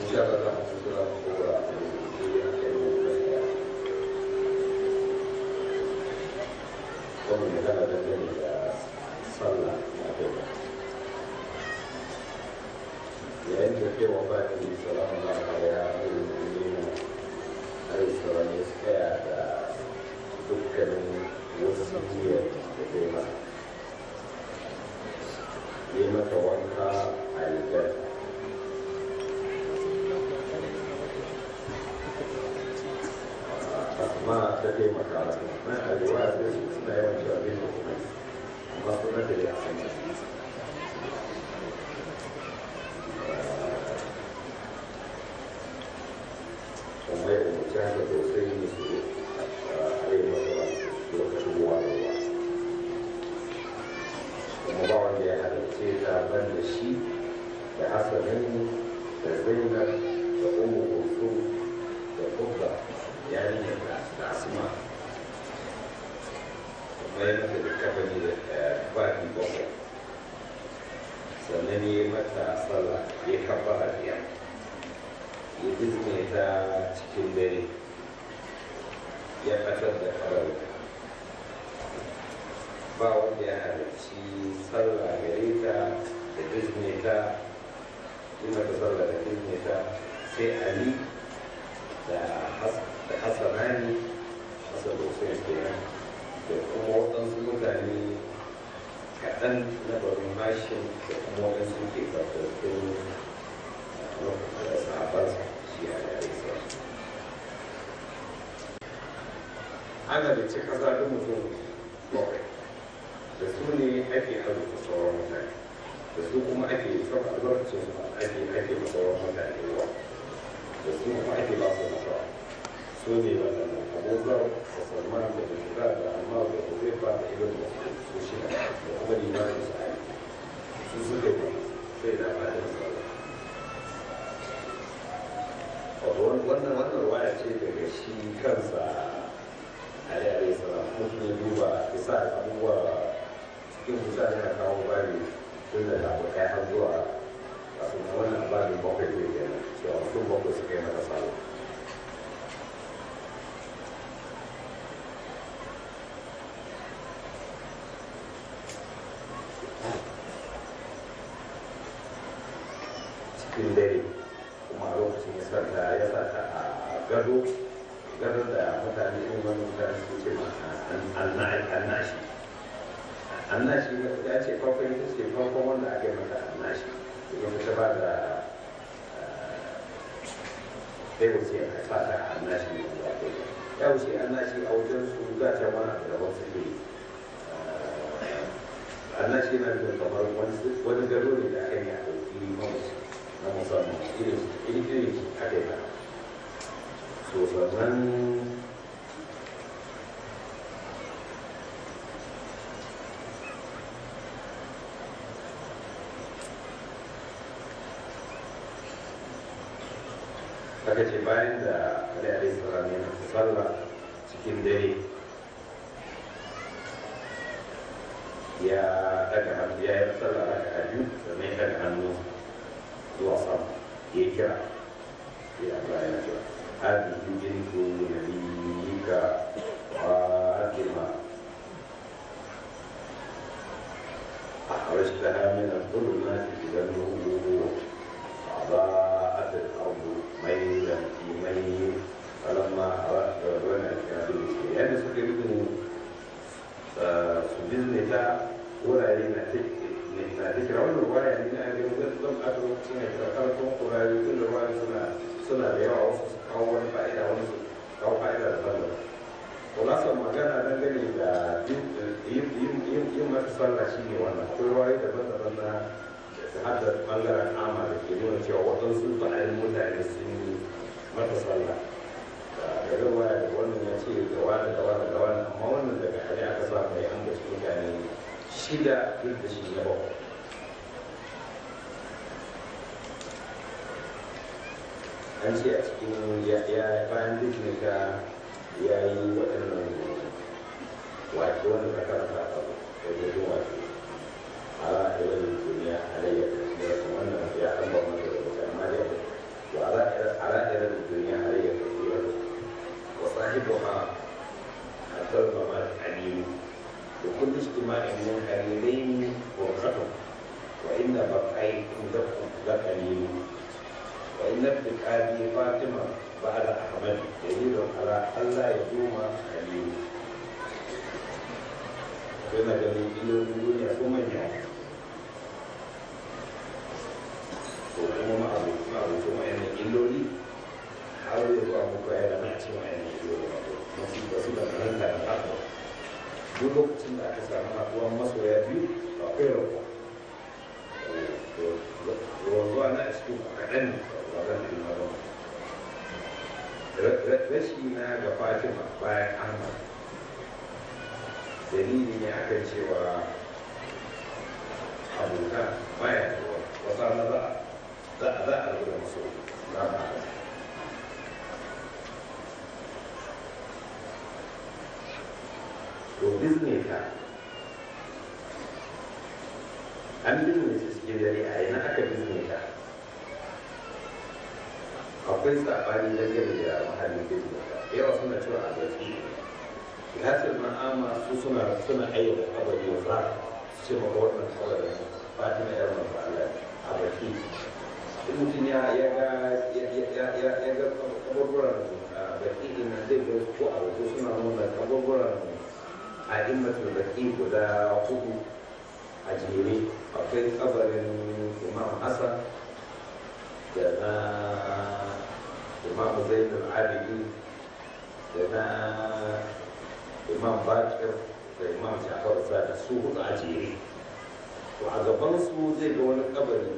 sha Allah za mu ci sura mu kora a rubuce a kan mu gaskiya wannan magana dangane da sallah na kai yayin da kai wa bani salamu alaihi ya ayyuka alayhi salam ya tsaya da dukkanin wasu biyar da kai mata yi mata wanka a rigar amma ta taimaka mata na arewa da su suna yawan cewa bai da kuma amma suna da ya sanya kuma ya umarci haka sosai ne su a yi masa lokacin ruwa da ruwa kuma ba wanda ya halarce ta ban da shi da hasanin da zainab da umu kusu da kubba yarinyar da da asma kuma ya mata da kafani da faɗi bakwai sannan ya mata sallah ya kafa a biya ya bizne ta cikin dare ya ɓatar da farauta ba wanda ya halarci sallah gare ta da bizne ta yi mata sallah da bizne ta sai ali da hassanani hasan da hussein kenan da kuma waɗansu mutane kaɗan na barin mashin da kuma waɗansu ke farfattun sahabarsa shi a yare ana da cika zaɗin mutum bakwai da su ne ake azurta sauran mutane da su kuma ake son albarkacin su ake ake ma sauran mutane ruwa da su kuma ake ba su nasara su ne wannan abubuwar da salman da bishira da amma da huzaifa da ibn mas'ud su shi da kuma limanin su ayi su suka yi sai da ba da sallah wato wannan wannan ruwaya ce daga shi kansa ali alayhi salam mutum ya duba isa abubuwa cikin kusa yana kawo bari tun da abu kai har zuwa kafin wannan babin bakwai zai kenan cewa mutum bakwai suka yi mata sallah cikin dare kuma a lokacin ya sata ya sata a gado gado da mutane irin wani mutane su ce ma annashi annashi ya ce farko ita ce farkon wanda aka yi mata annashi domin ta ba da sai wuce a sa ta annashi ne da aka yi ya wuce annashi a wajen su za ta wani abu da wasu ke annashi na da kamar wani gado ne da aka yi a ɗauki mamaci na musamman irin irin aka yi ba so sannan aka ce bayan da Ali alaihi salam yana sallah cikin dare ya daga hannu ya yi sallah raka a biyu sannan ya daga hannu zuwa sama ya kira ya ba ya kira hadi bintu nabiyika fatima أخرجتها من الظلمات إلى النور أضاءت الأرض ميلا في ميل فلما أردت ربنا الكافرين يعني سكرتني سجلنا ولا لنا na da kira wannan ruwaya ne na ga zan zan aka lokacin da kira karatun kurari tun da ruwaya suna suna da yawa wasu su kawo wani fa'ida wani su kawo fa'ida da ban kulasar magana dangane da yin mata sallah shi ne wannan akwai ruwaye daban-daban na hada bangaren ama da ke nuna cewa waɗansu ba'ayin mutane sun yi mata sallah da ruwaya da wannan ya ce da wani da wani da wani amma wannan daga hali aka samu ya an gaske mutane shida duk da shi na bakwai an ce a cikin ya bayan duk ne ka ya yi waɗannan wato wanda ka karanta a da jirgin wato ala ilal duniya alayya da wannan ya an ba mata da wasu amma dai wa ala صاحبها الظلم الحليم وكل اجتماع من حليلين فرصته وإن بقيتم لكم لقليل وإن ابن أبي فاطمة بعد أحمد دليل على ألا يدوم خليل yana ganin ilolin duniya ko manya ko kuma ma'abucin ma'abucin wa'annan illoli har da zuwa muku ya zama a cikin wa'annan illoli wato masu wasu da nan da haka duk lokacin da aka samu haɗuwan masoya biyu akwai rabuwa ruwa na a cikin kaɗan wajen ilmarin rashi na ga fatima bayan ahmad dalili ne akan cewa abota baya da wasa na za a za a lura musu na ba to bizne ta an bizne su cikin dare a yana aka bizne ta akwai sabani dangane da mahallin bizne ta yawa suna cewa a gaske yasir ma'ama su suna suna ayyana kabari wa za su ce maka wannan kabarin fatima yar manzo Allah a baki in mutum ya ya ga ya ga kaburburan baki din nan zai ga ko a wato suna nuna kaburburan a immatul baki guda hudu a jere akwai kabarin imam hassan da na imam zainul abidi da na imam bakir da imam jafar da su hudu a jere to a gaban su zai ga wani kabari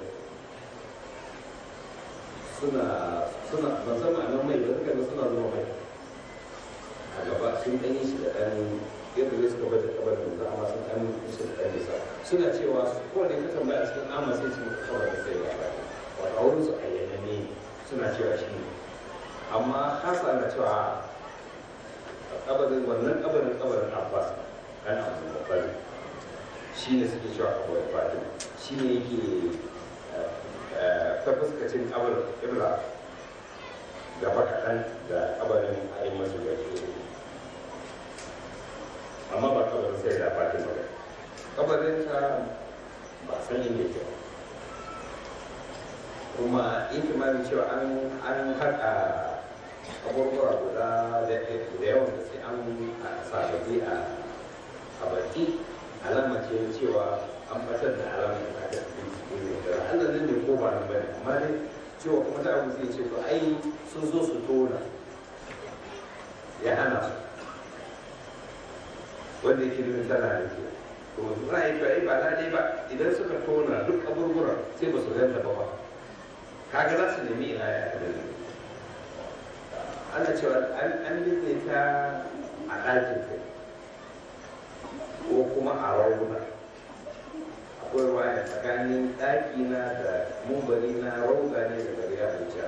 suna suna ban san ma'anar mai ba suka ga suna zuwa mai a gaba sun ɗan yi shi da ɗan yadda zai suka bata kabarin da amma sun ɗan yi shi da ɗan nisa suna cewa kowane ka tambaya a cikin amma sai su maka kabarin sai ya ba wato a wurin su ayyana ne suna cewa shi ne amma hasa na cewa kabarin wannan kabarin kabarin abbas kan abu da bari shi ne suke cewa kabarin fatima shi ne yake ta fuskacin kabarin ibra gaba kaɗan da kabarin ayin masu da ke amma ba kabarin sai da fatima ba kabarin ta ba san yin yake ba kuma ikimanin cewa an haɗa abubuwa guda da yawan da sai an sababbi a baki alama ce cewa an batar da alama da aka da Allah nan ne ko ba nan bane amma dai cewa kuma ta abu sai ce to ai sun zo su tona ya hana wanda yake nuna tana da ke to za a yi to ai ba daidai ba idan suka tona duk abubuwan sai ba su ganta ba ba kaga za su nemi ina ya kadari ana cewa an binne ta a ɗakin kai ko kuma a rauna akwai waya tsakanin ɗakina da mumbari na rauga ne da gari ya wuce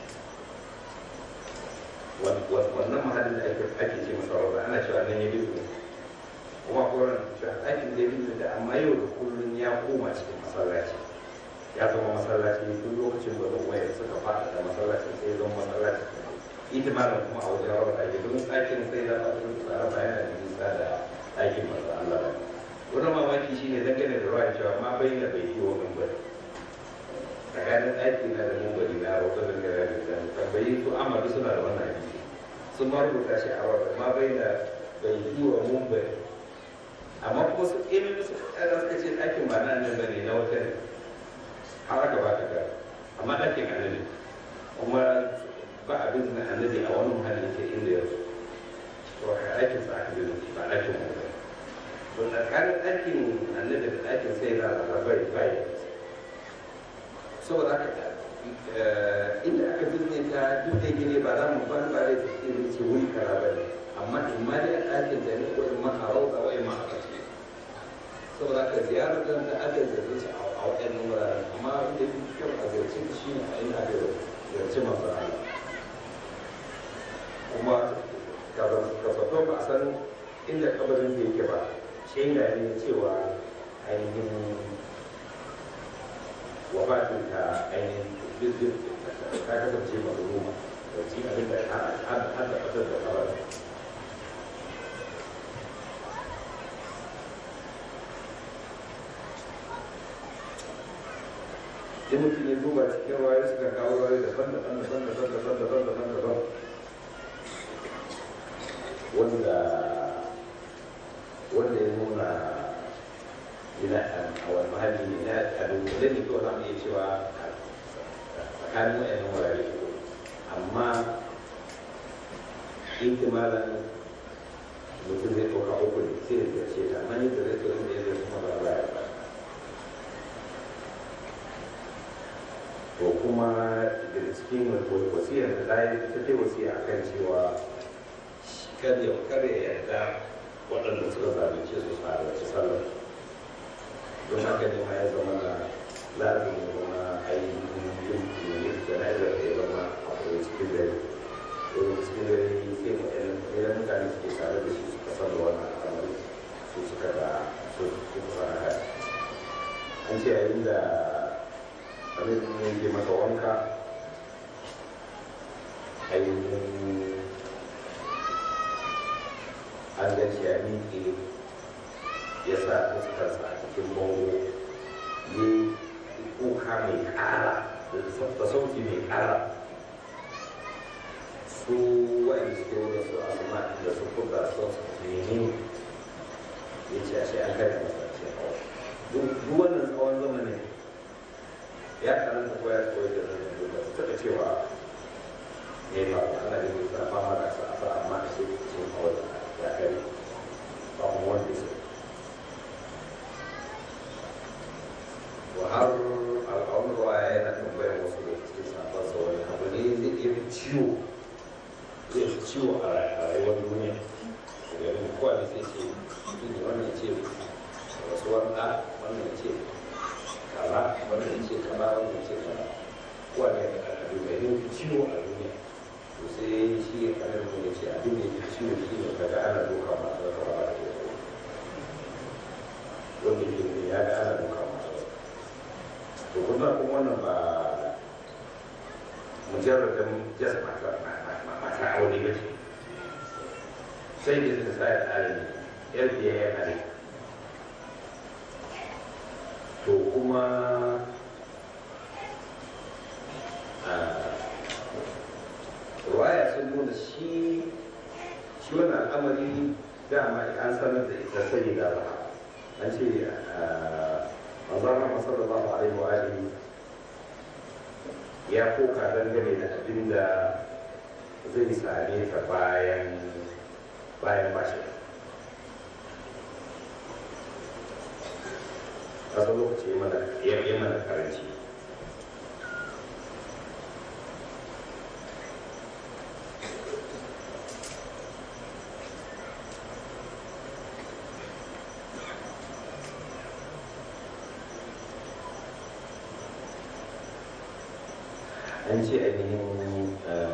wannan mahallin da ake ake ce masa rauga ana cewa nan ya binne kuma koran cewa ɗakin da ya binne da amma yau da kullum ya koma cikin masallaci ya zama masallaci duk lokacin da wayar suka fada da masallacin sai zama masallaci ita ma kuma a wajen rawar ɗaki domin ɗakin sai da a cikin tsara ba yana da nisa da ɗakin masu Allah ba. Wani mamaki shi ne dangane da ruwa cewa ma bai na bai yi wa mimbari. Tsakanin ɗaki na da mimbari na rawar da gara da zan tambayi su amadu suna da wannan hadisi. Sun ma rubuta shi a rawar ma bai na bai yi wa mimbari. Amma kuma su ilimi su ɗaga suka ce ɗakin ba na nan bane na wata ne. Har aka ba ta gara. Amma ɗakin annabi. Kuma ba abin da annabi a wani muhalli ke inda ya to a aikin sa aka bin ba ɗakin mu ba to tsakanin ɗakin annabi da ɗakin sai na da bai bai saboda haka inda aka binne ta duk da gine ba za mu ban ba da irin ce wuri kara ba ne amma in ma dai a ɗakin da ne ko in ma a rauka wa in ma a ƙarshe saboda haka ziyarar da aka ziyarci a waɗannan wuraren amma inda ya fi kyau a ziyarci shi ne a inda aka ziyarci masu Allah kuma kasato ba a san inda kabarin da yake ba shaida ne cewa ainihin wafatin ta ainihin ta kasance mazuruma da ci abin da har da ƙasar da ƙarar in mutum ya duba cikin waye suka kawo waye daban daban daban daban daban daban daban daban wanda wanda ya nuna yana a wani mahalli ne na a dunkule ne kawai za mu iya cewa tsakanin wa'annan wurare ko amma ihtimalan mutum zai ɗauka uku ne sai da ce ta amma yadda zai tsoron da ya zai kuma ba ba ba to kuma da cikin wasiyar da ta yi ta ce wasiya akan cewa kar ya kar ya yarda waɗanda suka zalunce su su halarci sallar don haka ne ma ya zama na lalata ne kuma ainihin yin yin jana'izar da ya zama a kuma cikin dare domin cikin dare sai mu idan mutane suke tare da shi suka san da wannan al'amari su suka da su suka haka an ce yayin da abin ne ke masa wanka ainihin an gan shi ya miƙe ya sa fuskarsa a cikin bango ya kuka mai ƙara da sauti mai ƙara su wa'in suke wurin su asuma da su kuka su nemi ya ce a shi an kai masa ce duk wannan tsawon zamanin ya karanta ko ya koyi da zai da su taɓa cewa ne ba ana da yi ta fama da sa ba amma a ce sun kawo da ya kai ba kuma wanda su to har al'amun ruwa yana tambayar wasu da cikin sabon sa wani abu ne zai iya fi ciwo zai fi ciwo a rayuwar duniya garin kowa ne sai ce ne wannan ya ce rasuwar ɗa wannan ya ce kaza wanda ya ce kaza wanda ya ce kaza kowane abu mai yin ciwo a duniya to sai shi ya kanar mu ya ce abin da ya ciwo shi ne kaga ana doka masu da kawa da ke wanda ke ne ya ga ana doka masu to kuma kuma wannan ba mujarradin jasa mata aure ba ce sai da ta sa ya tsare ne yar biya ya kare to kuma ruwaya sun nuna shi shi wani al'amari dama an sanar da ita sai da ba an ce manzana masallallahu alaihi wa alihi ya koka dangane da abin da zai same ta bayan bayan bashi kasa lokaci mana ya mana karanci an ce ainihin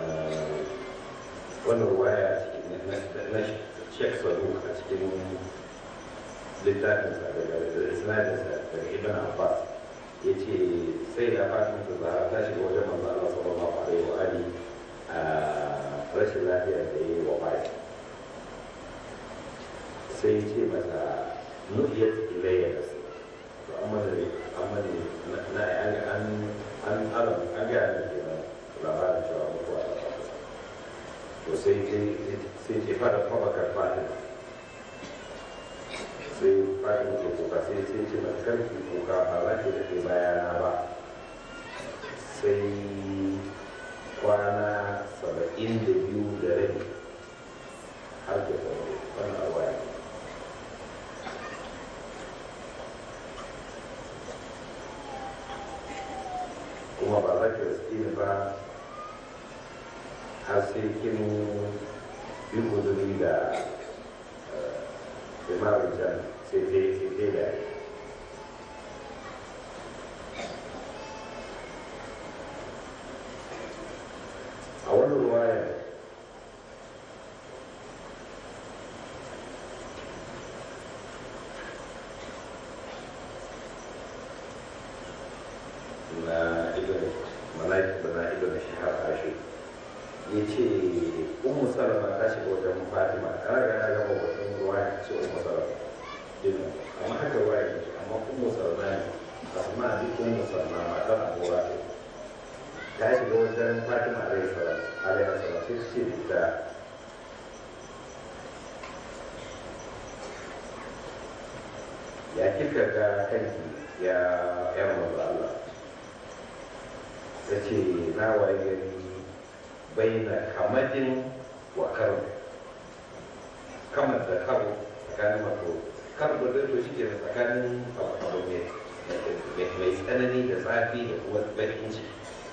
wannan waya na shek saru a cikin littafinsa daga isnadinsa daga ibn abbas ya ce sai da fatin su zara ta shiga wajen manzo Allah sallallahu alaihi wa ali a rashin lafiya da yi wa bai sai ce mata nuhiyat ilayya da su to amma da amma ne na an an an an an ga ne ke labarin cewa mutuwa da to sai sai ce fara fabakar fatin sai fadin ke kuka sai sai ce mai karfi kuka ba za ki da ke bayana ba sai kwana saba'in da biyu da rabi har da tsaro wannan awaya kuma ba za ki rasu ni ba har sai kin yi guduri da limamin can sai dai sai dai da a wani ruwaya na ibn malaki bana ibn shahar ashi ya ce umu salama ta shiga wajen fatima a raga na gaba wajen ruwa ya ce umu salama din amma haka ruwa ya ce amma umu salama ne asma bi umu salama matar abuwa ne ta shiga wajen fatima alaihi salam alaihi salam sai ce da ya kika ga kanki ya yan manzo Allah ya ce na waye gari baina kamadin wa karo kamar da karo tsakanin wato karo da to shi ke tsakanin abu mai tsanani da zafi da kuma bakin ciki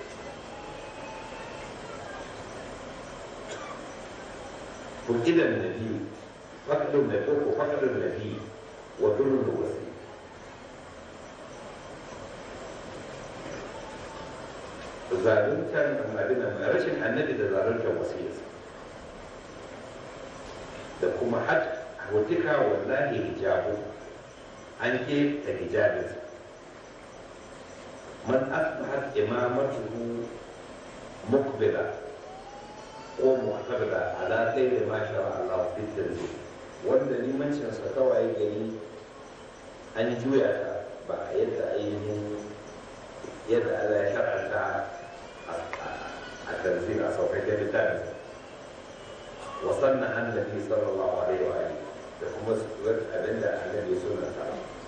فقد النبي فقد النبي فقد النبي ودل الوسيل zaluntar abin rashin annabi da zaluntar wasiyarsa da kuma had hutika wallahi hijabu an ke da hijabinsa man asbahat imamatuhu mukbila ko mu'tabida ala ghairi ma shara Allah fi tanzil wanda limancin sa kawai gari an juya ta ba a yadda ainihin yadda Allah ya shar'anta a tanzil a sauƙaƙe littafin wa sanna annabi sallallahu alaihi wa alihi da kuma abin da annabi suna ta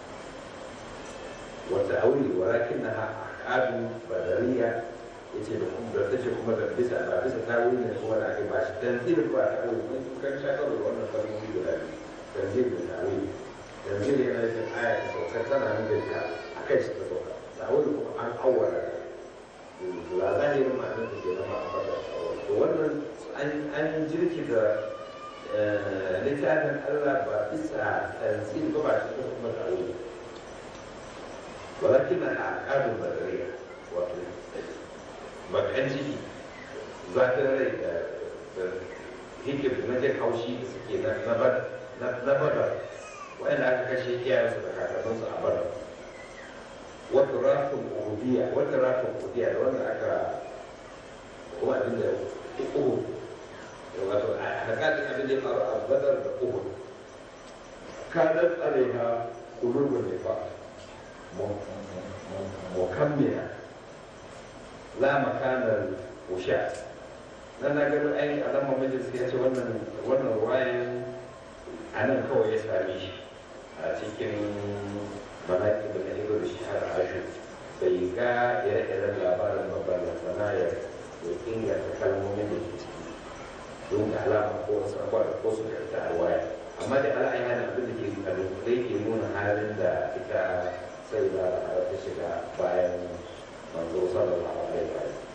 wa ta'awili walakinnaha ahkadu badariyya yace da kuma da tace kuma da bisa ba bisa tawili ne kuma da ake ba shi tanzil ba ta wuri mun kan sha karo wannan kalmomi guda biyu tanzil da tawili tanzil yana da aya ta sauka tana nan da ta akai shi ta sauka tawili kuma an awwala la zahirin ma'anar da ke zama a fata to wannan an jirki da littafin Allah ba bisa tanzil ba ba shi kuma tawili ولكن الأعقاد البدرية wato. bakan ciki zafin rai da hikir na jin haushi da suke na bada wa'anda aka kashe iyayensu da kakanninsu a bada wata rafin uhudiya wata rafin uhudiya da wanda aka kuma abin da uhud wato a hakatin abin da ya faru a badar da uhud kanar alaiha kulubun nifa mukammila la makanar wusha nan na gano ai alama majalis ya ce wannan wannan ruwayan a nan kawai ya same shi a cikin manaki da na ido da shi har ashu bai ga ire-iren labarin babban sana ya inganta kalmomin da ke ciki don ga alama ko wasu abuwa da ko su karta a waya amma da ala yana abin da ke kalmomin ke nuna halin da ita sai da ta shiga bayan manzo sallallahu alaihi wa sallam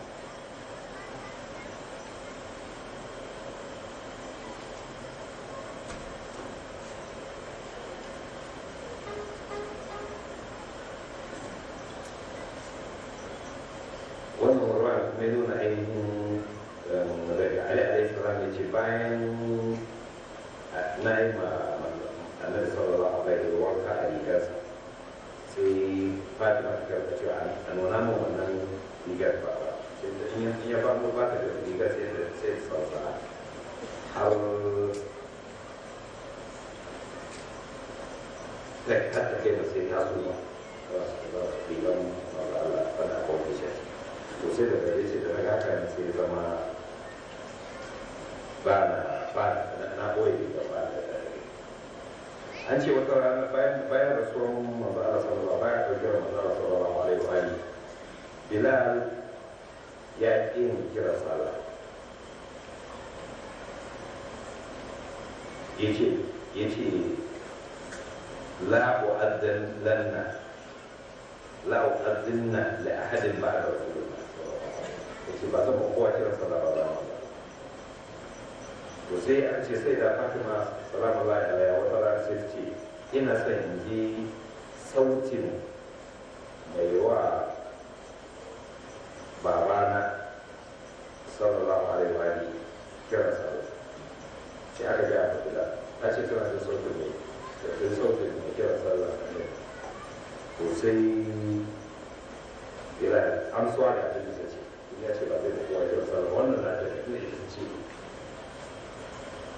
wannan warwa kuma ya nuna ainihin daga ali alaihi salam ya ce bayan na yi ma annabi sallallahu alaihi wa wanka a rigarsa sai fatima ta karɓa cewa a nuna min wannan rigar ba ba in ya ba mu ba ta da rigar sai da sai ta sauka har kai har ta kai da sai ta zo ba rigar maza Allah fana kwanke shi to sai da gare shi da na haka ne sai zama ba na ba na ɓoye rigar ba da an ce wata rana bayan bayan rasuwar manzo Allah sallallahu bayan ɗaukar manzo Allah sallallahu alaihi wa alihi Bilal ya ƙi yin kira sallah yace yace la u'addan lanna la u'addanna li ahadin ba'da rasulullah yace ba zan kowa kira sallah ba za mu to sai an ce sai da fatima salamu alaihi wata rana sai ce ina son in ji sautin mai wa babana sallallahu alaihi wa alihi kira sallah sai aka ga ta kula ta ce tana da sautin mai da sautin mai kira sallah ne to sai ila amsuwa da abin da ce ya ce ba zai da kowa kira sallah wannan na da ne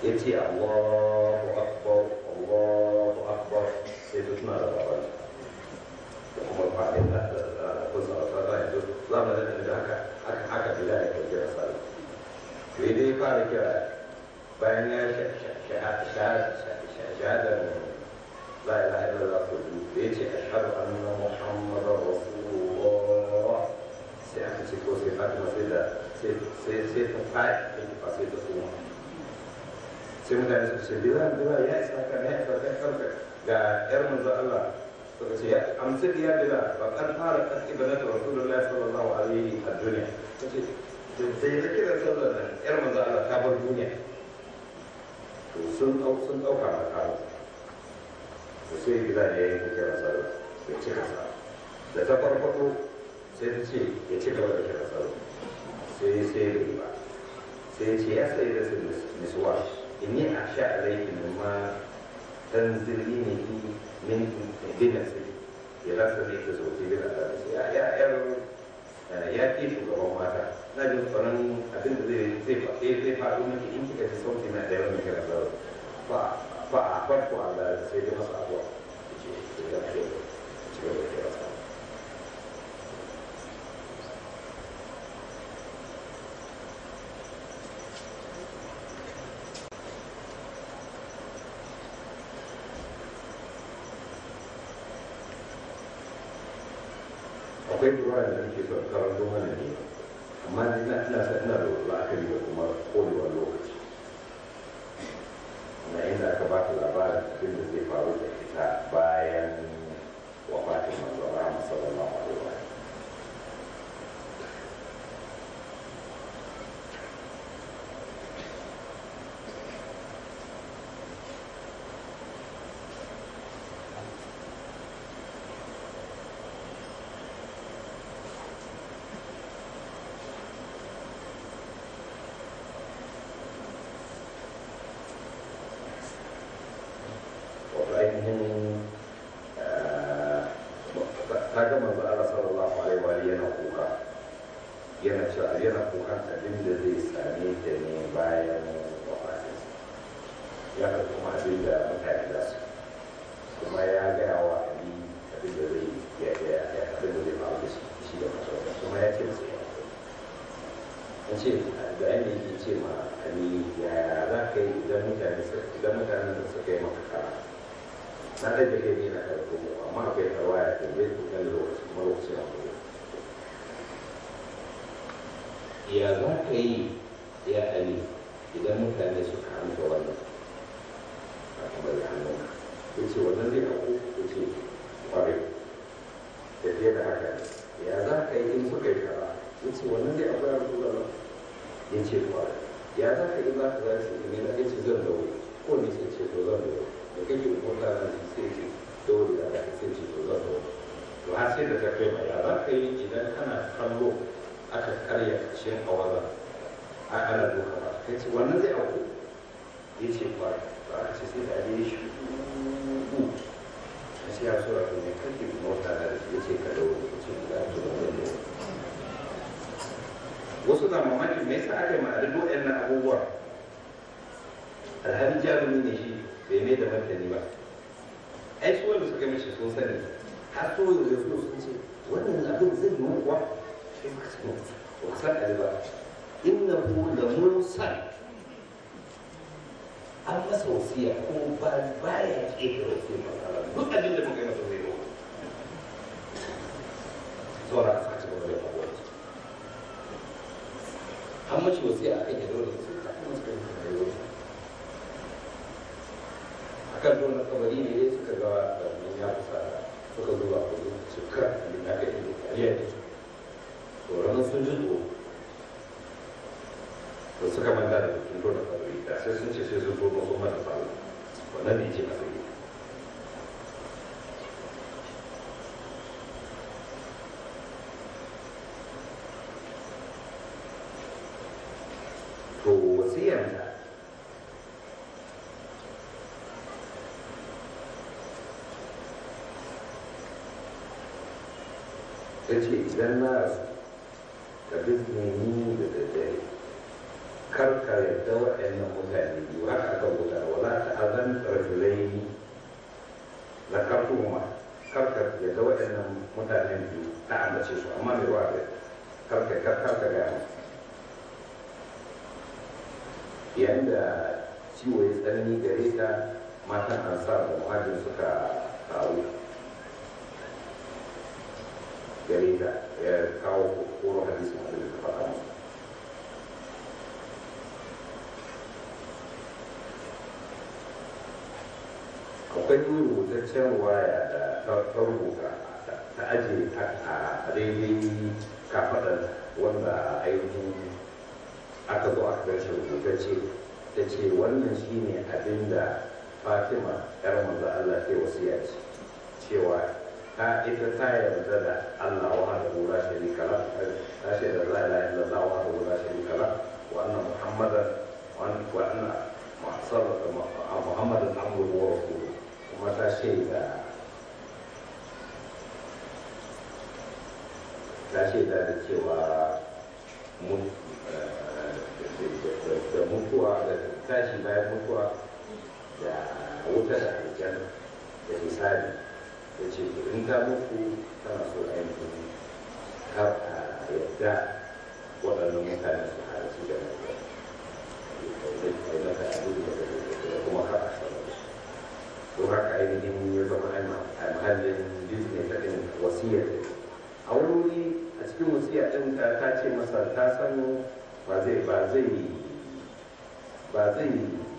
ya ce Allahu Akbar Allahu Akbar sai ta tuna da baban da kuma faɗin da kusa a tsara yanzu zamanin da haka haka bila ya kai kira sallah to dai fara kira bayan ya shahadar la ilaha illallah ko da ya ce ashhadu anna muhammadar rasulullah sai aka ce ko sai fatima sai da sai sai ta faɗi take fa sai ta suma sai mutane suka ce bilal bilal ya isa ka ya isa ka karka ga yar manzo Allah suka ce amsir ya bilal ba kan fara kan ibadatu rasulullah sallallahu alaihi a duniya kace sai da kira sallar nan yar manzo Allah ta bar duniya to sun dau sun dauka ma kawo to sai bilal ya yi kira sallar ya cika sa da ta farfado sai ta ce ya ci gaba da kira sallar sai sai bai ba sai ya ce ya sai da su nisuwa inni a sha alaiki mimma tanzili ne ki min bina sai ya rasa ne ka zo ki bina da ya ya ya ke shugaban mata na jin tsoron abin da zai zai faɗe zai faɗo miki in kika ji sauti na da yawan kira da ba ba a farko Allah sai dai masa abuwa ce da ya ce ci gaba da kira sa akwai ruwa da nake son karanto mana ne amma ina ina sa ina da la'akari da kuma kodewar lokaci na inda aka ba ta labarin abin da zai faru da ita bayan wafatin manzo Muhammad sallallahu alaihi wa wato ainihin ta ga manzo Allah sallallahu alaihi wa alihi yana kuka yana cewa yana kukan abin da zai same ta ne bayan wafatin ya ga kuma abin da mutane za su kuma ya gaya wa Ali abin da zai ya ya ya abin da zai faru da shi shi da mutum kuma ya ce masa ya ce da yan yake ce ma Ali ya za ka yi idan mutane idan mutanen da suka yi maka kara na da da kai na da kuma amma akwai tawaya da bai ku kan lokaci kuma lokaci na kuma ya za ka yi ya ali idan mutane suka amsa wannan a kuma da hannun ya ce wannan zai auku ya ce kwarai da fiye da haka ya za ka yi in suka yi kara ya ce wannan zai auku ya rasu da ya ce kwarai ya za ka yi za ka za su ne na ya ce zan dawo ko ne sai ce to zan dawo da kake hukunta na sai ce dole da aka sai ce to zan zo to har sai da ta kai mai ya za ka yi idan kana kallo aka karya kashin awaza a ana doka ba kai ce wannan zai auku ya ce ba ba aka ce sai da ya shi a sai ya sura to ne kake mota da ya ce ka dawo ya ce da to zan zo wasu na mamaki me yasa aka yi ma duk waɗannan abubuwa alhali jarumi ne shi bai mai da martani ba ai su wanda suka mishi sun sani har so da su sun ce wannan abin zai yi kuwa sai ka sani ba san ali ba inna hu la mursal an masa wasiya ko ba baya ke da wasiya ba duk abin da muka yi masa zai yi saboda aka ci gaba da faruwa an mashi wasiya a kan ya dole sai ta kuma suka yi rayuwa kan tona kabari ne dai suka ga wannan ya kusa suka zuba a kudu su kira abin da aka yi da kariya ne to ranar sun ji tsoro to suka manta da sun tona kabari da sai sun ce sai sun tono sun mata salo wannan ne ce masa yi to wasiyanta ta ce idan na rasu ka bizne ni da daddare kar ka yarda waɗannan mutane biyu haka aka rubuta wala ta'azan rajulaini la kartuhuma karka yarda waɗannan mutanen biyu ta ambace su amma mai ruwa da karka karka ga yayin da ciwo ya tsanani gare ta matan ansar da muhajir suka taru gare ta ya kawo koro hadisi wanda da faɗa musu akwai rubutaccen waya da ta rubuta ta ajiye a daidai kafaɗar wanda ainihin aka zo aka gan shi rubutacce ta ce wannan shine abin da fatima yar manzo Allah ke wasiya ce cewa ta ita ta yarda da Allah wa hada la sharika la ta ce da la ilaha illallah wa hada la sharika la wa anna muhammadan wa anna muhammadan amruhu wa rasuluhu kuma ta shaida ta shaida da cewa da mutuwa da tashi bayan mutuwa da wuta da aljanna da misali da ce in ta mutu tana so ainihin har a yadda waɗannan mutane su harasu da mata abin da kuma har a sanar don haka ainihin ya zama a mahallin disney ta ɗin wasiyar a wuri a cikin wasiya ɗin ta ce masa ta san ba zai ba zai ba zai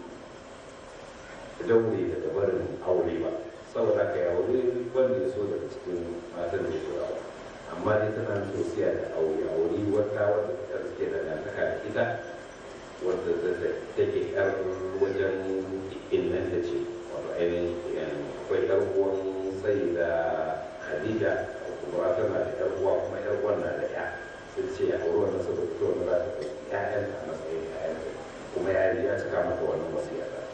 daure da dabarin aure ba saboda ka ya aure wanda ya so daga cikin matan da ya so amma dai tana sosiya da aure aure wata wadda ta suke da dantaka da ita wadda take yar wajen innan ta ce wato ainihin akwai yar uwan sai da hadida kuma tana da yar uwa kuma yar uwan na da ya sai ce a aure wannan saboda ita wannan za ta kai ƴaƴan a matsayin ƴaƴan kuma ya ya cika mata wannan wasiya ta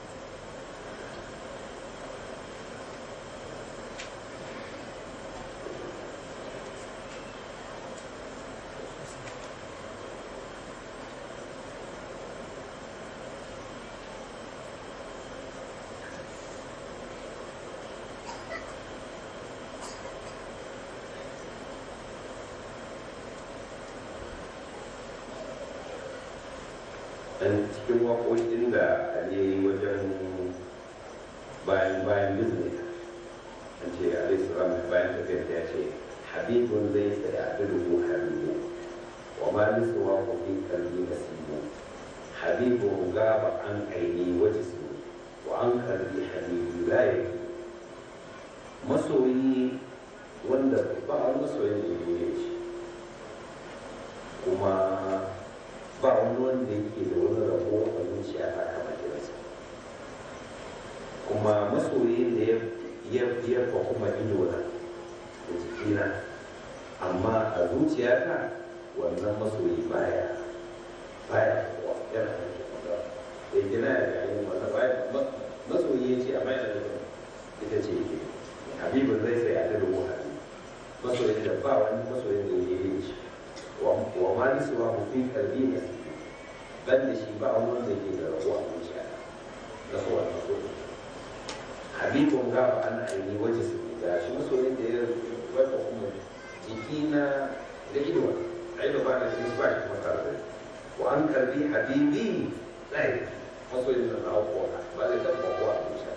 dan cikin waƙoƙin da ali wajen bayan bayan business an ce alayhi salam bayan tafiyar ya ce habibun zai sa ya dubu habibu wa ma lisuwa ku fi kalbi nasibu habibu gaba an aini waje su wa an kalbi habibu la yake masoyi wanda ba wani masoyin da ya shi kuma ba wani wanda yake da wani rabo a zuciya ta kama kiransa kuma masoyin da ya ya kuma ido na da jikina amma a zuciyata wannan masoyi baya baya kuwa yana da kuma da gina ya ga yin wata baya masoyi ya ce amma yana da ita ce ke habibin zai sai a da rubu habibu masoyin da ba wani masoyin da ya yi shi wa ma nisuwa mu fi kalbi ne ban da shi ba wani wanda ke da rabuwa a zuciya na so wannan so habibun gaba an aini waje su ga shi masoyin da ya wata kuma jiki na da ido a ido ba na shi ba shi kuma tare da wa an kalbi habibi tsaye masoyin da na kuwa ba zai taɓa kuwa a zuciya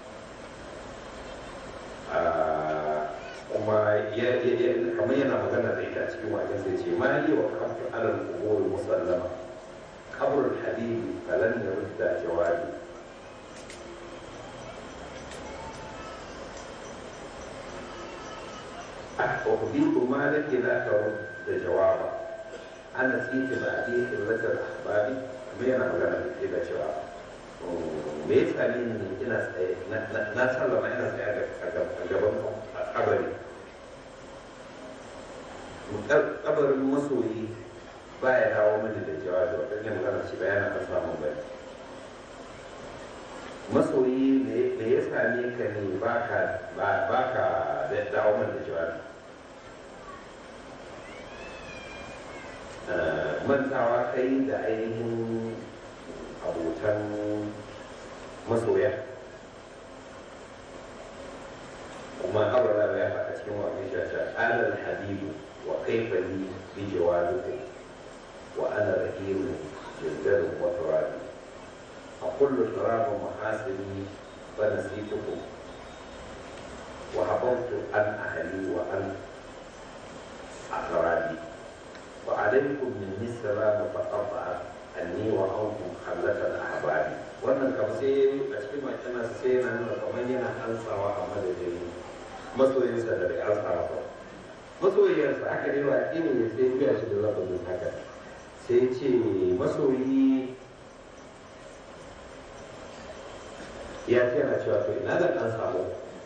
kuma kamar yana magana da ita cikin wajen sai ce ma yi wa kafin alal kubur musallama kabrul habibi falan ya rudda jawabi أخبرك ما لك لا ترد جوابا أنا نسيت بعديه قلة الأحباب ما أنا magana da ke da cewa me yasa ni ina tsaye na sallama ina tsaye a gaban kabari kabarin masoyi ba ya dawo mini da jawabi wata yin magana shi bayan na samun bai masoyi me ya same ka ne ba ka dawo mini da jawabi mantawa kai da ainihin abotan masoya kuma abraham ya faɗa cikin wa mai shasha alal habibu wa kaifa li bi jawabikum wa ana rahimu jildarin wa turabi a kullu turabu mahasini fa nasitukum wa habantu an ahli wa an aqrabi wa alaykum minni salamu fa qata'a anni wa ankum khallatan ahbabi wannan kam sai a cikin makina sai yana nuna kamar yana ansawa a madadin masoyinsa da bai ansawa ba masoyiyarsa aka yi wa ne ya sai biya shi da lafazin haka sai ce masoyi ya ce yana cewa to ina da an samu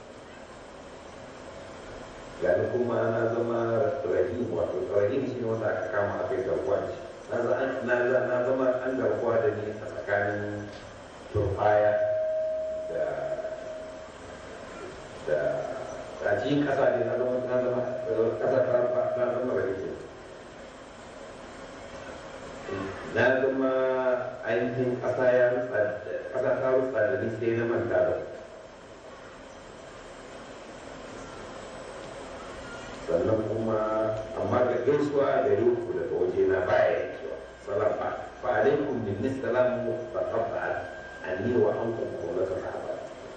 gani kuma na zama rahim wato rahim shi ne wanda aka kama a kai garkuwa da shi na zama an garkuwa da ni a tsakanin turfaya da da a cikin kasa ne na zama na zama kasa ta na zama rahim na zama ainihin kasa ya rutsa kasa ta rutsa da ni sai na manta da sannan kuma amma da gaisuwa da ruku daga waje na baya yankewa salam ba fa alaikum bin salamu fa qabba anni wa ankum qawlatu sahaba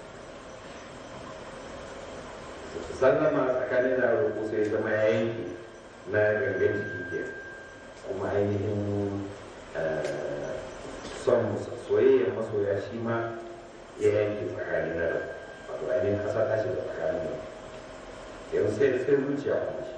sallama tsakanin da ruku sai zama ya yanke na gangan jiki ke kuma ainihin son soyayyar masoya shi ma ya yanke tsakanin da wato ainihin kasa ta shiga tsakanin da yanzu sai sai zuciya kuma shi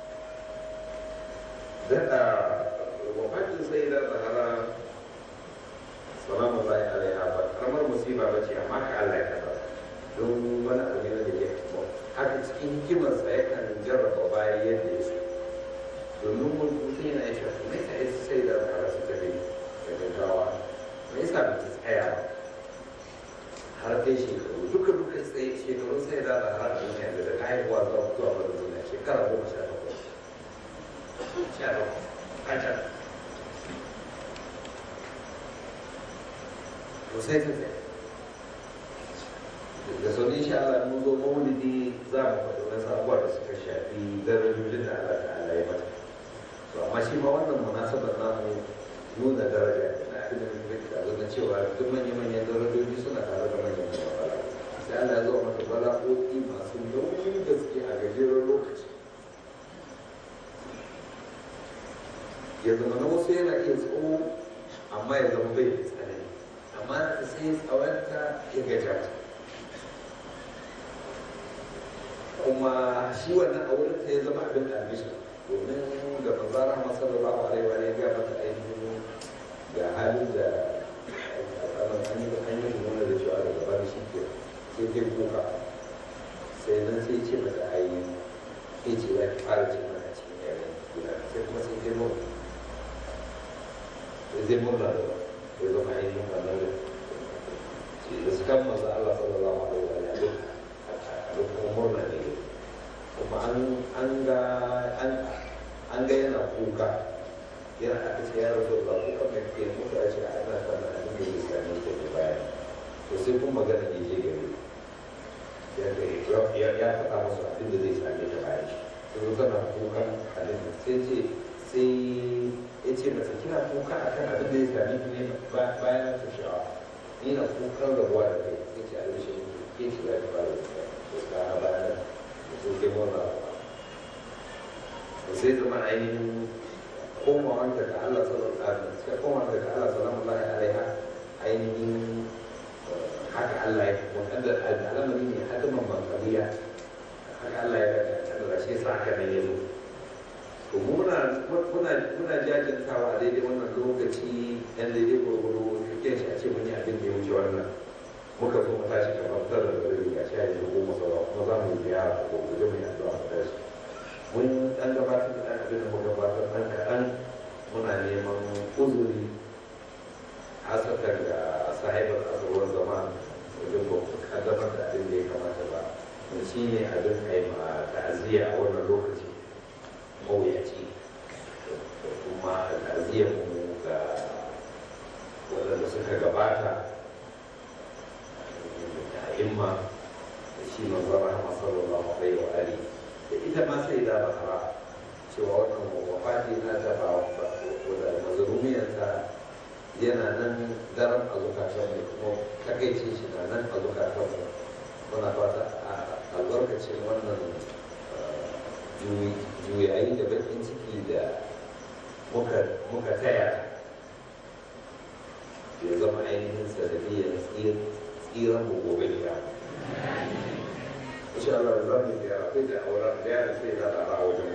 daɗa wafatin sai da zahara salamu zai alaiha ba karamar musiba ba ce amma ka Allah ya kafa don wani abu ne da ke haka cikin hikimarsa yakan jarraba bayan yadda ya so domin mutum yana ya shafi mai sa yasa sai da zahara su tafi da gaggawa mai sa ba ta tsaya ba har kai shekaru duka duka tsaye shekaru sai da zahara da duniya da daga haihuwa zuwa zuwa wani duniya shekara goma sha takwas sha takwas kacar to sai ta tsaye da sau insha Allah mun zo maulidi za mu faɗi wasu abubuwa da suka shafi darajojin da Allah ta'ala ya mata to amma shi ma wannan munasabar namu nuna daraja na abin da da cewa duk manya-manyan darajoji suna tare da manyan bala sai Allah ya zo mata bala'o'i masu nauyin gaske a gajeren lokaci ya zama na wasu yana iya tsawo amma ya zama bai da tsanani amma da sai tsawonta ya gaja ta kuma shi wannan a wurin ya zama abin da abin domin ga manzara masu sallallahu alaihi wa ya ga mata ainihin ga halin da an yi nuna da cewa daga bari shi ke sai kai kuka sai nan sai ce mata a yi ke ce ya fara ce mana cikin yaren guda sai kuma sai kai murna sai zai murna da ba ya zama ainihin wannan da ce da su kan masu Allah sallallahu alaihi wa sallam a lokacin murna ne kuma an ga an ga yana kuka yana aka ce ya rasu ba ko kan mai ke mutu a ce a ana sana abin da zai sami ta ke baya to sai kuma magana ne je gari ya ya faɗa musu abin da zai sami ta baya shi to zo tana kukan halin sai ce sai ya ce mata kina kuka akan abin da zai sami ki ne bayan ta sha'awa ni na kukan rabuwa da kai sai ce a rashin ke shi za ki fara da to ka bayan da su ke murna sai zama ainihin komawan daga Allah sallallahu alaihi wasallam sai komawan daga Allah sallallahu alaihi ainihin haka Allah ya wanda al'amari ne hadiman bankariya haka Allah ya ga da shi sa haka ne yazo to muna muna muna jajintawa a daidai wannan lokaci dan daidai gurguru kike shi a ce mun yi abin da ya wuce wannan muka so mu tashi kamar tara da rabi ga shi a yanzu goma sauran kuma za mu yi ziyara ko guje mu yi addu'a mu tashi mun dan gabatar da abin da muka gabatar dan kaɗan muna neman uzuri hasatan ga sahibar azuwar zama wajen ba ku kaddamar da abin da ya kamata ba mun shi ne abin kai ma ta'aziyya a wannan lokaci mawuyaci da kuma ta'aziyyar mu ga waɗanda suka gabata da imma da shi manzon rahama sallallahu alaihi wa ali da ita ma sai da bahara cewa wannan wafati na ta ba da mazurumiyarta yana nan daren a zukatan mu kuma takaicin shi na nan a zukatan mu muna fata a albarkacin wannan juyayi da bakin ciki da muka taya ya zama ainihin sanadiyar tsiran mu gobe da insha Allah za mu biya akwai da auren da ya sai da a wajen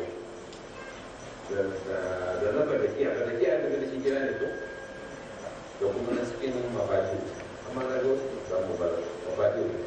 da na badakiya badakiya ta gada shi gida ne ko da kuma na cikin mafati amma na ga wasu samu mafati ne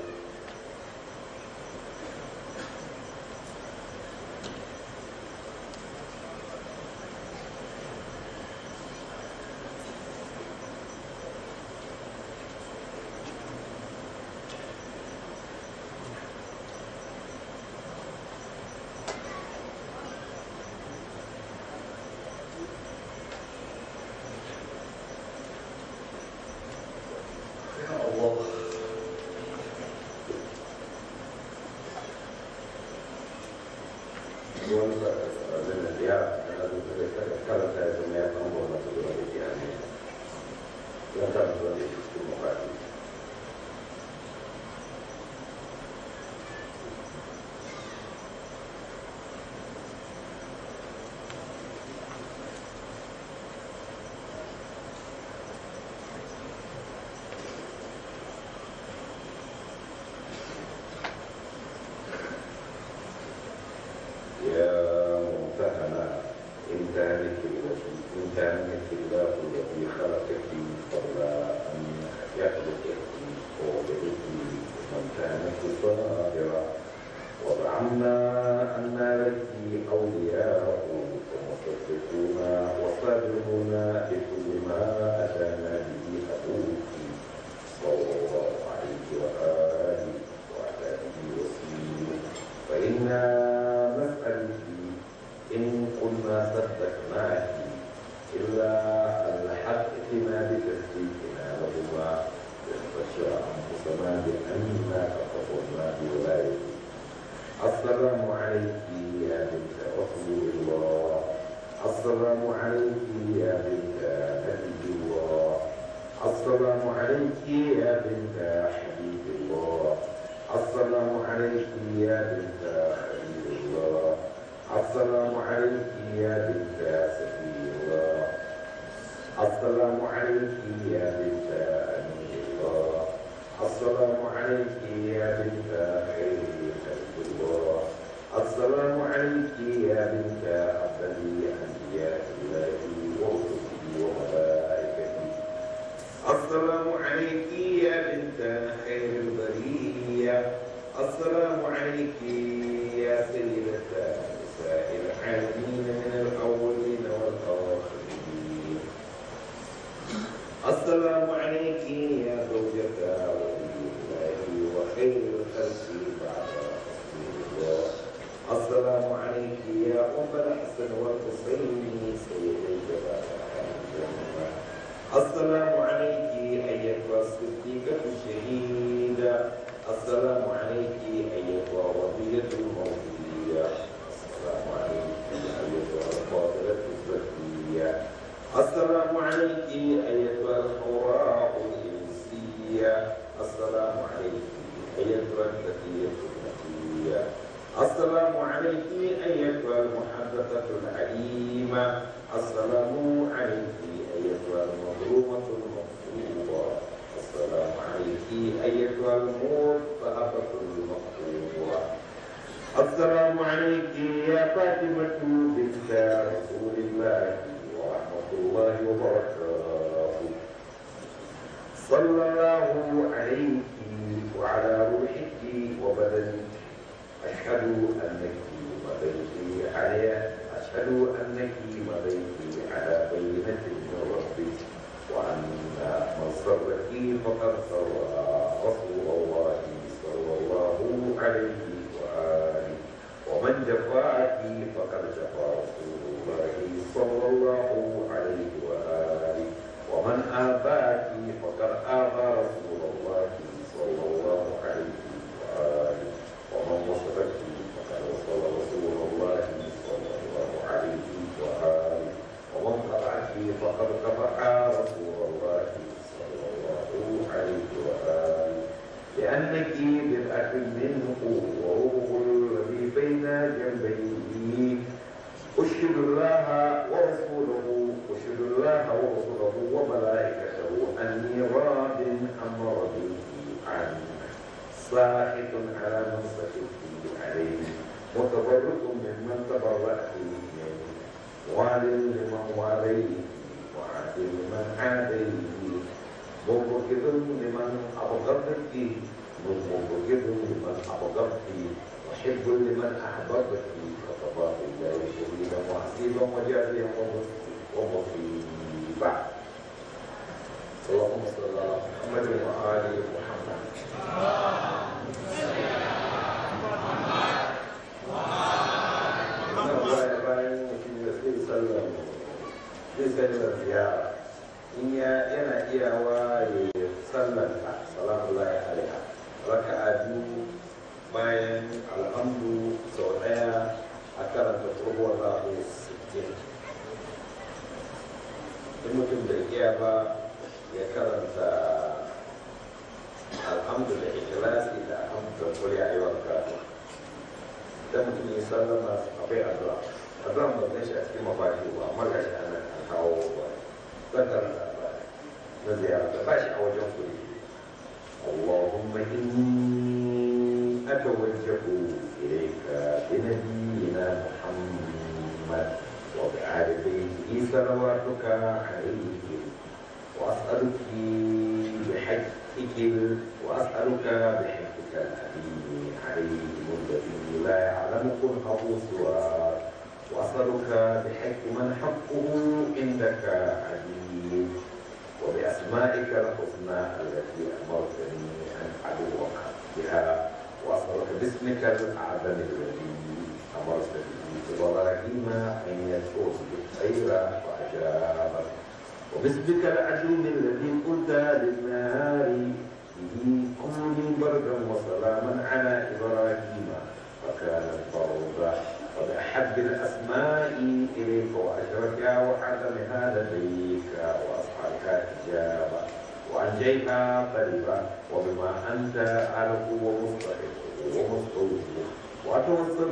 فقطع رسول الله صلى الله عليه وآله لأنك بدعة منه وروح الذي بين جنبيه أشهد الله ورسوله أشهد الله ورسوله وملائكته أني راض عما رضيت عنه ساخط على من سخطت عليه متبرك ممن تبرأت منه وال لمن واليه وعادل لمن عاديه مبغض لمن أبغضت مبغض لمن أبغضت محب لمن أحببت كتباه الله شهيدا وحسيبا وجازيا ومصيبا اللهم صل على محمد وآل محمد sallar ziyara in ya yana iyawa ya sallar ta salamu alaiha raka'a biyu bayan alhamdu sau daya a karanta tsohuwar zaɓe 60 in mutum da iya ba ya karanta alhamdu da ikhlasi da alhamdu da kuri a yawan karatu idan mutum ya sallama akwai addu'a addu'a ba zai shi a cikin mafashi ba amma ga shi ana kawo ba zan karanta ba na ziyara da ba shi a wajen kuri اللهم إني أتوجه إليك بنبينا محمد وبآل بيته صلواتك عليه وأسألك بحقك وأسألك بحقك الأمين عليهم الذي لا يعلم كنه سواك وأسألك بحق من حقه عندك عليم وبأسمائك الحسنى التي أمرتني أن أدعوك بها وأسألك باسمك الأعظم الذي أمرت به إبراهيم أن يدعوك بالخير وأجابك وباسمك العجوم الذي قلت للنهار به كوني بردا وسلاما على إبراهيم فكانت بردا وبأحب الأسماء إليك وأشرفها وحكمها لديك وأصحابك إجابة وأنجيها قريبا وبما أنت أعرف ومستحق ومستوجب وأتوصل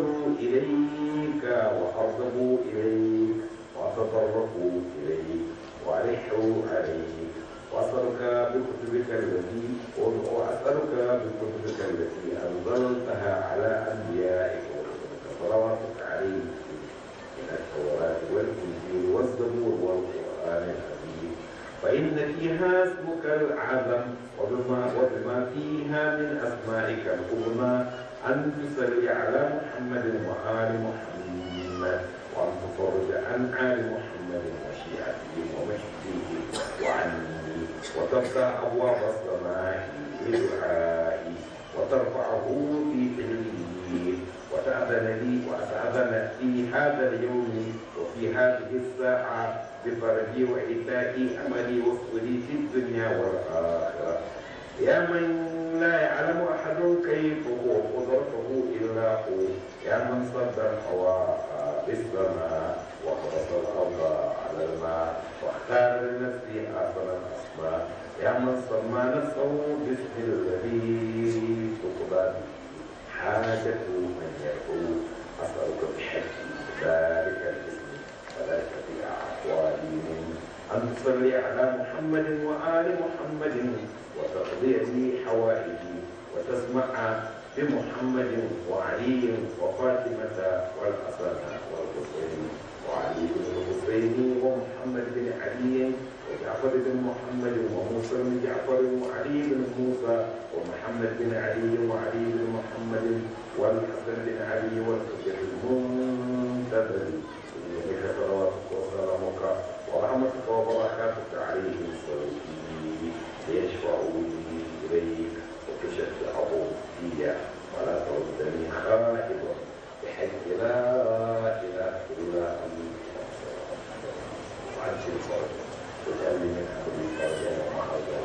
إليك وأرغب إليك وأتطرق إليك وألح عليك وأسألك بكتبك التي وأسألك بكتبك التي أنزلتها على أنبيائك صلواتك عليه من التوراة والإنجيل والزبور والقرآن الحكيم فإن فيها اسمك العظم وبما وبما فيها من أسمائك الحسنى أن تصلي على محمد وآل محمد وأن تفرج عن آل محمد وشيعته ومحبه وعني وتفتح أبواب السماء بدعائي وترفعه في علمه وتأذن لي وأتأذن في هذا اليوم وفي هذه الساعة بفرجي وإيتاء أملي وصولي في الدنيا والآخرة يا من لا يعلم أحد كيف هو قدرته إلا هو يا من صد الهواء بالسماء وخلص الأرض على الماء واختار لنفسه أحسن الأسماء يا من سمى نفسه باسم الذي تقبل حاجة من يدعو أسألك بحق ذلك الاسم فلا تبيع أحوالي من أن تصلي على محمد وآل محمد وتقضي لي حوائجي وتسمع بمحمد وعلي وفاطمة والحسن والحسين وعلي بن الحسين ومحمد بن علي وجعفر بن محمد وموسى بن جعفر وعلي بن موسى ومحمد بن علي وعلي بن محمد والحسن بن علي والحجة المنتظر إنك صلواتك وسلامك ورحمتك وبركاتك عليهم الصالحين ليشفعوا لي إليك وتشفعوا في ولا تردني خائبا بحيث لا إله إلا أنت وعجل فرجا واجعل لي من أمري فرجا ومخرجا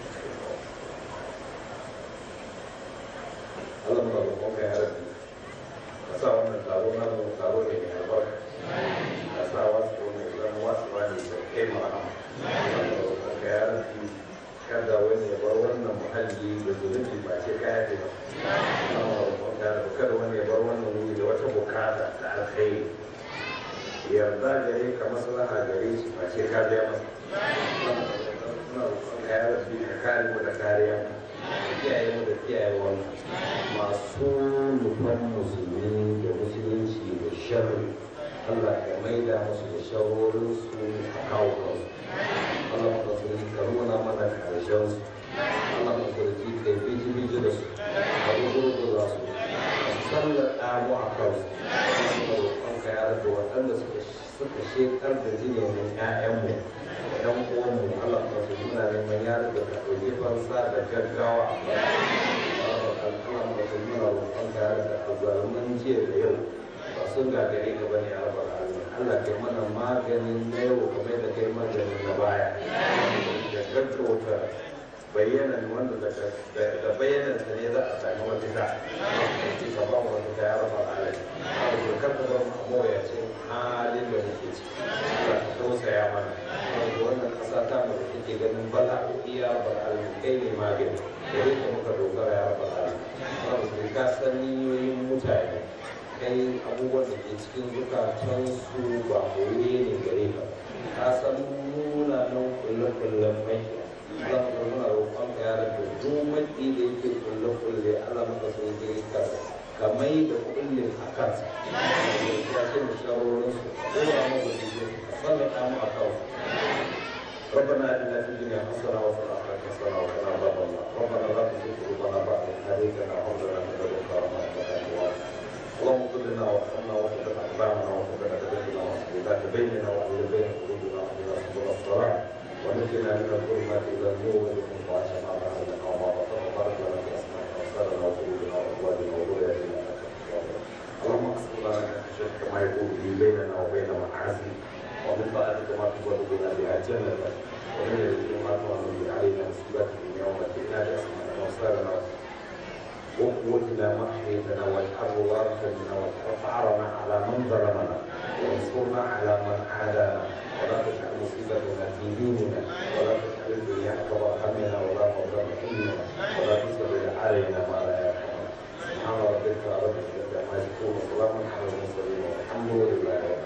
Allah muna roƙonka ya rabbi ka sa wannan taro na mu taro ne mai albarka ka sa wasu ne zama wasu ne da kai mu rahama ya rafi kada wani ya bar wannan muhalli da zunubi ba ce kaya ce ba muna roƙonka ya rafi kada wani ya bar wannan wuri da wata bukata ta alkhairi yarda gare ka maslaha gare shi ba ce ka biya masa muna roƙonka ya rafi ka kare mu da kariya ka kiyaye mu da kiyaye wannan masu nufan musulmi da musulunci da sharri Allah ya maida musu da shawarorinsu a kawo kansu Allah ma su ka nuna mana karshen su Allah ma su ji kai biji biji da su ka gurgurza su sallata mu a kansu Allah ma roƙon ka ya rabu waɗanda suka suka shekar da jinin ƴaƴanmu ɗan uwanmu Allah ma su nuna neman ya rabu ka ɗauki fansa da gaggawa Allah ma su nuna roƙon ka ya rabu a zaluman jiya da yau ba sun gagare ka bane a rabar alamin Allah kai mana maganin na yau kamar da kai maganin na baya da gaggauta bayyanan wanda da bayyanan sa ne za a sami mafita ce ka ba mu mafita ya rabar alamin a da kar ka bar mu mawuyacin halin da muke ci Allah ka tausaya mana wanda wannan ƙasa ta mu da take ganin bala'o'i ya rabar alamin kai ne magani gare ka muka dogara ya rabar alamin Allah ka san niyoyin mutane kai abubuwan da ke cikin zukatan su ba koye ne gare ka ka san nuna nan kulle-kullen mai Allah maka muna roƙon ka yara da duk maki da yake kulle-kulle Allah maka so yake ka ka mai da kullin a kansa ya ce mu shawarorin su ko da mu da su ka sallaka mu a kawo ربنا اتنا في الدنيا حسنه وفي الاخره حسنه وقنا عذاب النار ربنا لا تزغ قلوبنا بعد اذ هديتنا وهب لنا من لدنك رحمه انك انت الوهاب اللهم اغفر لنا وارحمنا وثبت اقدامنا وثبت كتفنا واصلح بيننا واحلل بين قلوبنا واهدنا سبل الصلاح ونجنا من الظلمات الى النور ومن طاعه ما بعدنا وما بطن وبارك لنا في اسمائنا وابصارنا وقلوبنا وازواجنا وذرياتنا انك اللهم اقسم لنا من خشيتك ما يكون به بيننا وبين معاصيك ومن طاعتك ما تبلغ بنا بها جنتك ومن اليقين ما تؤمن به علينا مصيبات الدنيا ومتعنا باسمائنا وابصارنا وقوتنا ما احييتنا واجعله وارثا منا واجعل ثارنا على من ظلمنا وانصرنا على من عادانا ولا تجعل مصيبتنا في ديننا ولا تجعل الدنيا اكبر همنا ولا مبلغ علمنا ولا تسلط علينا ما لا يرحمنا سبحان ربك رب العزه عما يصفون وسلام على المرسلين والحمد لله رب